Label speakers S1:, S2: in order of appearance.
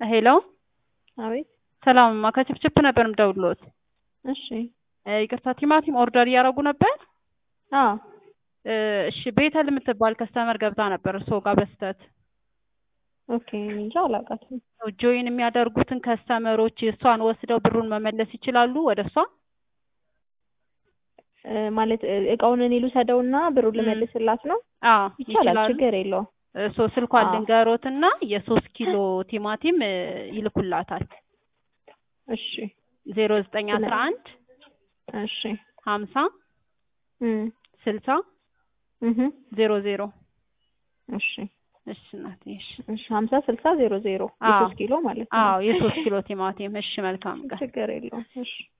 S1: ሄሎ
S2: አቤት
S1: ሰላምማ ከችፕችፕ ነበር የምደውልዎት።
S2: እሺ
S1: እ ይቅርታ ቲማቲም ኦርደር እያደረጉ ነበር?
S2: አዎ
S1: እ እሺ ቤተል የምትባል ከስተመር ገብታ ነበር እርስዎ ጋር በስተት
S2: ኦኬ እኔ እንጃ አላውቃትም።
S1: ጆይን የሚያደርጉትን ከስተመሮች እሷን ወስደው ብሩን መመለስ ይችላሉ ወደ እሷ?
S2: እ ማለት እ እቃውን እኔ ልውሰደውና ብሩን
S1: ም።
S2: ልመልስላት ነው?
S1: አዎ
S2: ይቻላል፣
S1: ይችላሉ።
S2: ችግር የለውም።
S1: እሶ ስልኳን
S2: አዎ።
S1: ልንገሮትና የሶስት ኪሎ ቲማቲም እ ይልኩላታል።
S2: እሺ
S1: ዜሮ ዘጠኝ አስራ አንድ
S2: እሺ
S1: ሀምሳ
S2: እም
S1: ስልሳ
S2: እህ
S1: ዜሮ ዜሮ
S2: እሺ
S1: እሺ እናቴ እሺ
S2: እሺ ሀምሳ ስልሳ ዜሮ ዜሮ
S1: አዎ
S2: የሶስት ኪሎ ማለት ነው።
S1: አዎ የሶስት ኪሎ ቲማቲም እሺ መልካም ቀን
S2: ችግር የለውም። እሺ